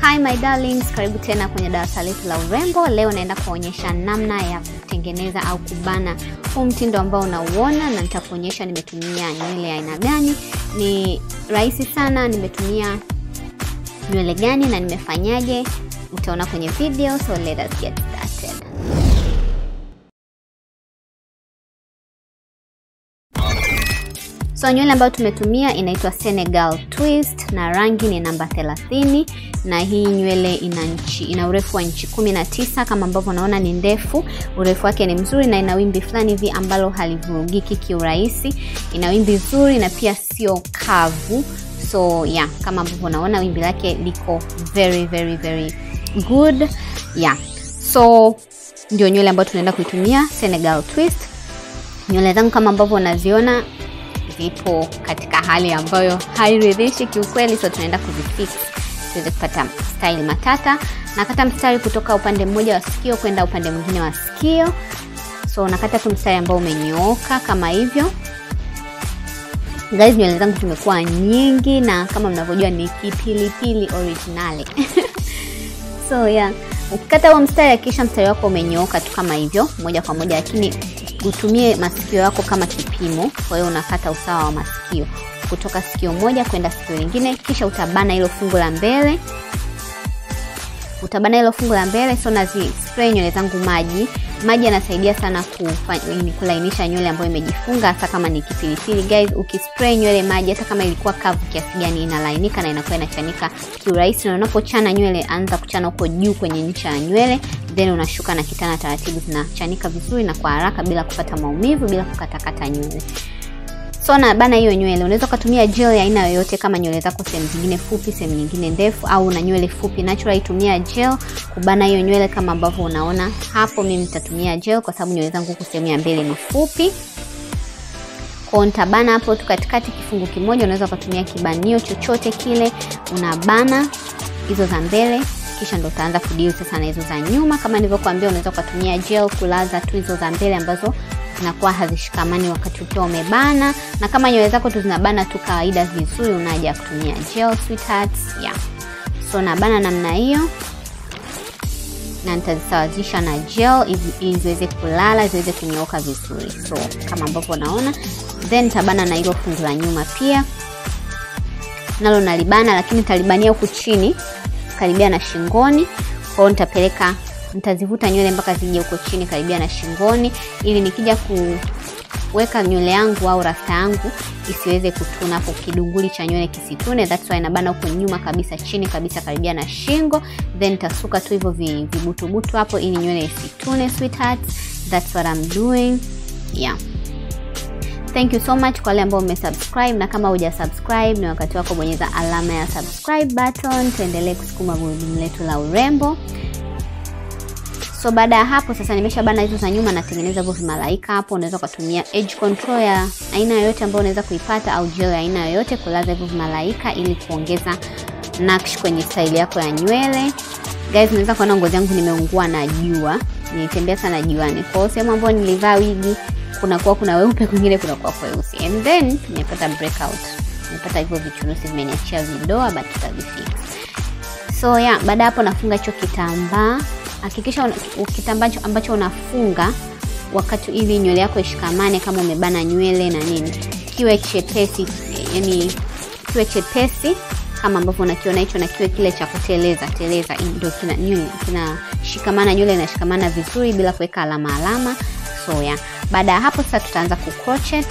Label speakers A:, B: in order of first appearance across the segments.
A: Hi my darlings, karibu tena kwenye darasa letu la urembo. Leo naenda kuonyesha namna ya kutengeneza au kubana huu mtindo ambao unauona, na nitakuonyesha nimetumia nywele ya aina gani. Ni rahisi sana, nimetumia nywele gani na nimefanyaje, utaona kwenye video, so let us get started. So nywele ambayo tumetumia inaitwa Senegal Twist na rangi ni namba 30 na hii nywele ina nchi ina urefu wa inchi 19 kama ambavyo unaona ni ndefu, urefu wake ni mzuri na ina wimbi fulani hivi ambalo halivurugiki kiurahisi. Ina wimbi zuri na pia sio kavu. So yeah, kama ambavyo unaona wimbi lake liko very very very good. Yeah. So ndio nywele ambayo tunaenda kuitumia Senegal Twist. Nywele zangu kama ambavyo unaziona zipo katika hali ambayo hairidhishi kiukweli, so tunaenda kuzifix tuweze kupata style matata. Nakata mstari kutoka upande mmoja wa sikio kwenda upande mwingine wa sikio, so nakata tu mstari ambao umenyooka kama hivyo. Guys, nywele zangu zimekuwa nyingi na kama mnavyojua ni kipilipili originali so yeah, ukikata huo mstari hakikisha mstari wako umenyooka tu kama hivyo moja kwa moja, lakini utumie masikio yako kama kipimo. Kwa hiyo unakata usawa wa masikio kutoka sikio moja kwenda sikio lingine, kisha utabana hilo fungu la mbele, utabana hilo fungu la mbele. So nazi spray nywele zangu maji. Maji yanasaidia sana kufanya kulainisha nywele ambayo imejifunga, hasa kama ni kipilipili. Guys, ukispray nywele maji, hata kama ilikuwa kavu kiasi gani, inalainika na inakuwa inachanika kiurahisi. Na unapochana nywele, anza kuchana huko juu kwenye ncha ya nywele, then unashuka na kitana taratibu, zinachanika vizuri na kwa haraka, bila kupata maumivu, bila kukatakata nywele. So na bana hiyo nywele, unaweza ukatumia gel ya aina yoyote, kama nywele zako sehemu zingine fupi, sehemu nyingine ndefu, au na nywele fupi natural, itumia gel kubana hiyo nywele kama ambavyo unaona hapo. Mimi nitatumia gel kwa sababu nywele zangu huku sehemu ya mbele ni fupi, kwa nitabana hapo tu katikati, kifungu kimoja. Unaweza ukatumia kibanio chochote kile, unabana hizo za mbele kisha ndo utaanza kudeal sasa na hizo za nyuma. Kama nilivyokuambia, unaweza ukatumia gel kulaza tu hizo za mbele ambazo zinakuwa hazishikamani wakati ukiwa umebana, na kama nywele zako tu zinabana tu kawaida vizuri, unaja kutumia gel sweethearts. Yeah, so nabana namna hiyo na nitazisawazisha na gel ili ziweze kulala ziweze kunyooka vizuri, so kama ambavyo unaona, then nitabana na hilo fungu la nyuma pia nalo nalibana, lakini nitalibania huku chini karibia na shingoni. Kwa hiyo nitapeleka nitazivuta nywele mpaka zije huko chini karibia na shingoni, ili nikija kuweka nywele yangu au rasta yangu isiweze kutuna hapo, kidunguli cha nywele kisitune. That's why nabana huko nyuma kabisa, chini kabisa, karibia na shingo, then nitasuka tu hivyo vibutubutu hapo, ili nywele isitune sweethearts. That's what I'm doing. Yeah. Thank you so much kwa wale ambao umesubscribe, na kama huja subscribe ni wakati wako, bonyeza alama ya subscribe button, tuendelee kusukuma gurudumu letu la urembo. So baada ya hapo sasa, nimesha bana hizo za nyuma, natengeneza hivyo vimalaika hapo. Unaweza ukatumia edge control ya aina yoyote ambayo unaweza kuipata au gel ya aina yoyote kulaza hivyo vimalaika ili kuongeza nakshi kwenye style yako ya nywele. Guys, unaweza kuona ngozi yangu nimeungua na jua, nilitembea sana juani, kwa hiyo sehemu ambayo nilivaa wigi kunakuwa kuna weupe, kwingine kunakuwa kweusi, and then nimepata breakout, nimepata hivyo vichunusi vimeniachia vidoa, but tutavifix. So yeah, baada hapo nafunga hicho kitambaa Hakikisha kitambaa ambacho unafunga wakati ili nywele yako ishikamane, kama umebana nywele na nini, kiwe chepesi, yani kiwe chepesi kama ambavyo unakiona hicho, na kiwe kile cha kuteleza teleza, ndio kina nywele kinashikamana, nywele inashikamana vizuri bila kuweka alama alama. So yeah, baada ya hapo sasa tutaanza ku crochet.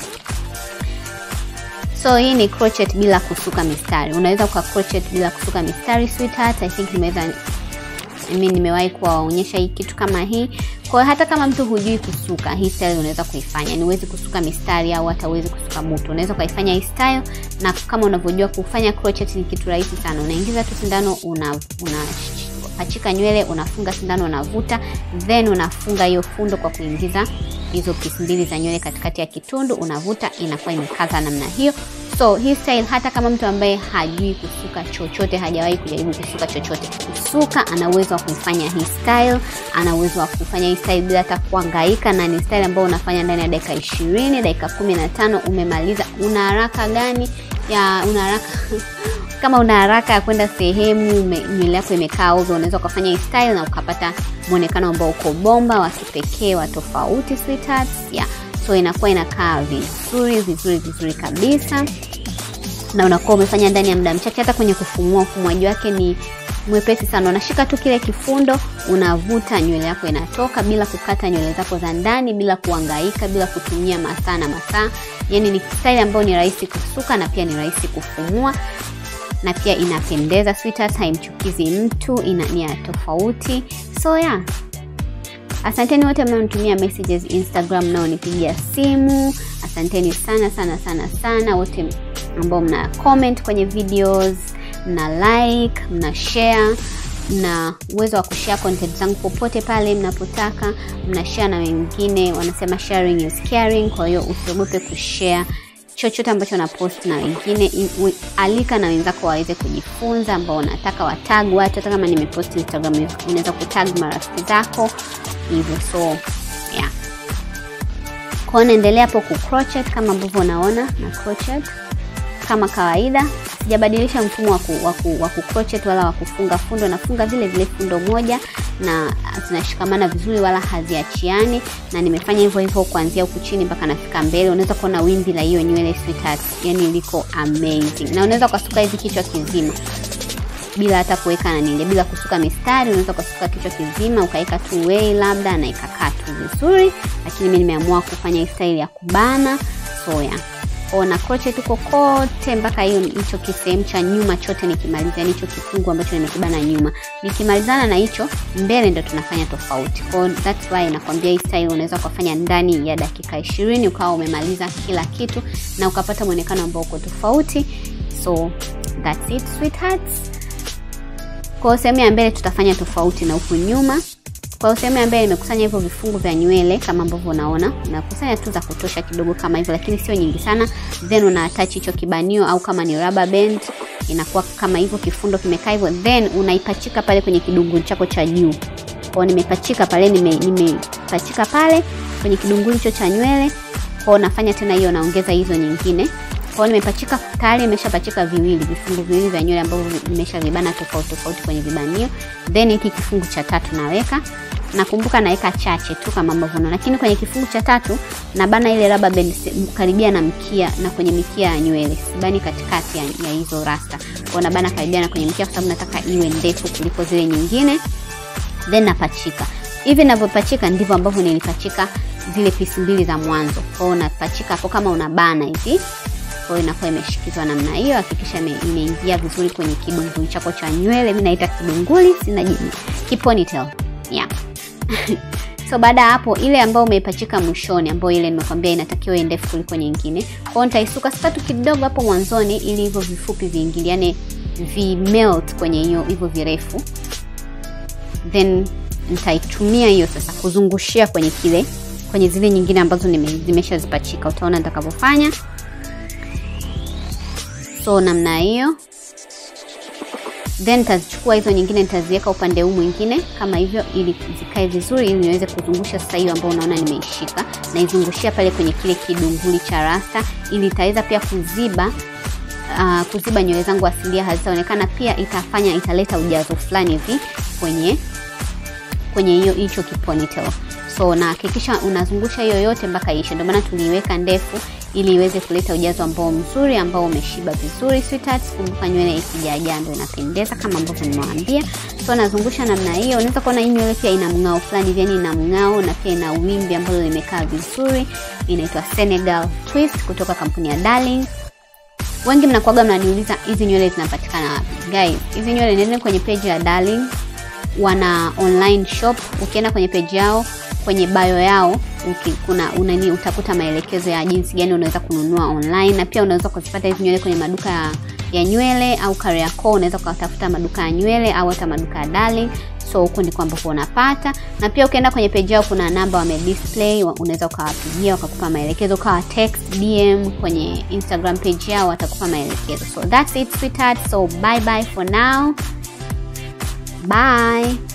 A: So hii ni crochet bila kusuka mistari. Unaweza uka crochet bila kusuka mistari sweetheart. I think nimeweza mimi nimewahi kuwaonyesha hii kitu kama hii. Kwa hiyo hata kama mtu hujui kusuka hii style unaweza kuifanya. Ni uwezi kusuka mistari au hata uwezi kusuka butu. Unaweza kuifanya hii style na kama unavyojua kufanya crochet ni kitu rahisi sana. Unaingiza tu sindano una, una pachika nywele, unafunga sindano, unavuta, then unafunga hiyo fundo kwa kuingiza hizo pisi mbili za nywele katikati ya kitundu, unavuta, inakuwa imekaza namna hiyo. So hii style hata kama mtu ambaye hajui kusuka chochote, hajawahi kujaribu kusuka chochote, kusuka ana uwezo wa kuifanya hii style, ana uwezo wa kufanya hii style bila hata kuhangaika, na ni style ambayo unafanya ndani ya dakika ishirini, dakika kumi na tano umemaliza. Una haraka gani ya una haraka kama una haraka ya kwenda sehemu nywele yako imekaa ovyo unaweza ukafanya hii style na ukapata mwonekano ambao uko bomba wa kipekee wa tofauti sweethearts yeah. so inakuwa inakaa vizuri vizuri vizuri kabisa na unakuwa umefanya ndani ya muda mchache hata kwenye kufumua ufumuaji wake ni mwepesi sana unashika tu kile kifundo unavuta nywele yako inatoka bila kukata nywele zako za ndani bila kuangaika bila kutumia masaa na masaa yani ni style ambayo ni rahisi kusuka na pia ni rahisi kufumua na pia inapendeza sweetheart haimchukizi mtu ina ni ya tofauti so yeah asanteni wote mnaonitumia messages instagram mnaonipigia simu asanteni sana sana sana sana wote ambao mna comment kwenye videos mna like mna share mna uwezo wa kushare content zangu popote pale mnapotaka mna share na wengine wanasema sharing is caring kwa hiyo usiogope kushare chochote ambacho na post na wengine in, we, alika na wenzako waweze kujifunza ambao wanataka watag watu hata kama nimepost instagram unaweza kutag marafiki zako hivyo so yeah kwao naendelea hapo kucrochet kama ambavyo unaona na crochet kama kawaida sijabadilisha mfumo wa kucrochet wala wa kufunga fundo nafunga vile vile fundo moja na zinashikamana vizuri wala haziachiani na nimefanya hivyo hivyo kuanzia huku chini mpaka nafika mbele unaweza kuona wimbi la hiyo nywele sweetheart yani liko amazing na unaweza ukasuka hivi kichwa kizima bila hata kuweka nanile bila kusuka mistari unaweza ukasuka kichwa kizima ukaweka tu wei labda na ikakaa tu vizuri lakini mi nimeamua kufanya hii style ya kubana soya na crochet huko kote mpaka hiyo hicho kisehemu cha nyuma chote nikimaliza yani hicho kifungu ambacho nimekibana nyuma nikimalizana na hicho mbele ndo tunafanya tofauti kwao that's why nakwambia hii style unaweza ukafanya ndani ya dakika ishirini ukawa umemaliza kila kitu na ukapata mwonekano ambao uko tofauti so that's it sweethearts kwao sehemu ya mbele tutafanya tofauti na huku nyuma kwa sehemu ya mbele nimekusanya hivyo vifungu vya nywele kama ambavyo unaona unakusanya tu za kutosha kidogo kama hivyo lakini sio nyingi sana then una attach hicho kibanio au kama ni rubber band inakuwa kama hivyo kifundo kimekaa hivyo then unaipachika pale kwenye kidunguli chako cha juu kwao nimepachika pale nimepachika nime pale kwenye kidunguli hicho cha nywele kwao nafanya tena hiyo naongeza hizo nyingine kwao nimepachika tayari nimeshapachika viwili vifungu viwili vya nywele ambavyo nimeshavibana tofauti tofauti kwenye vibanio then hiki kifungu cha tatu naweka nakumbuka naweka chache tu kama ambavyo unaona lakini kwenye kifungu cha tatu nabana ile rubber band karibia na mkia na kwenye mikia ya nywele sibani katikati ya, ya hizo rasta kwao nabana karibia na kwenye mkia kwa sababu nataka iwe ndefu kuliko zile nyingine then napachika hivi navyopachika ndivyo ambavyo nilipachika zile pisi mbili za mwanzo kwao napachika hapo kama unabana hivi kwa hiyo inakuwa imeshikizwa namna hiyo hakikisha imeingia vizuri kwenye kidunguli chako cha nywele mi naita kidunguli sina jini kiponitel yeah so baada ya hapo ile ambayo umeipachika mwishoni ambayo ile nimekwambia inatakiwa ndefu kuliko nyingine kwao nitaisuka skatu kidogo hapo mwanzoni ili hivyo vifupi viingiliane vimelt kwenye hiyo hivyo virefu then nitaitumia hiyo sasa kuzungushia kwenye kile kwenye zile nyingine ambazo zimeshazipachika utaona nitakavyofanya so namna hiyo then nitazichukua hizo nyingine nitaziweka upande huu mwingine kama hivyo ili zikae vizuri ili niweze kuzungusha sasa hiyo ambayo unaona nimeishika naizungushia pale kwenye kile kidunguli cha rasta ili itaweza pia kuziba uh, kuziba nywele zangu asilia hazitaonekana pia itafanya italeta ujazo fulani hivi kwenye kwenye hiyo hicho kiponitel so na hakikisha unazungusha hiyo yote mpaka ishe ndio maana tuliiweka ndefu ili iweze kuleta ujazo ambao mzuri ambao umeshiba vizuri sweetheart kumbuka nywele ikijajaa ndo inapendeza kama ambavyo nimewaambia so nazungusha namna hiyo unaweza kuona hii nywele pia ina mng'ao fulani yani ina mng'ao na pia ina wimbi ambalo limekaa vizuri inaitwa senegal twist kutoka kampuni ya darling wengi mnakuaga mnaniuliza hizi nywele zinapatikana wapi guys hizi nywele nene kwenye page ya darling wana online shop ukienda kwenye page yao kwenye bio yao uki, kuna unani utakuta maelekezo ya jinsi gani unaweza kununua online na pia unaweza kuzipata hizi nywele kwenye maduka ya, ya nywele au Kariakoo unaweza ukatafuta maduka ya nywele au hata maduka ya Darling so huko ndiko ambapo unapata na pia ukienda kwenye page yao kuna namba wame display unaweza ukawapigia wakakupa maelekezo ukawa text dm kwenye instagram page yao watakupa maelekezo so that's it sweetheart so bye bye for now bye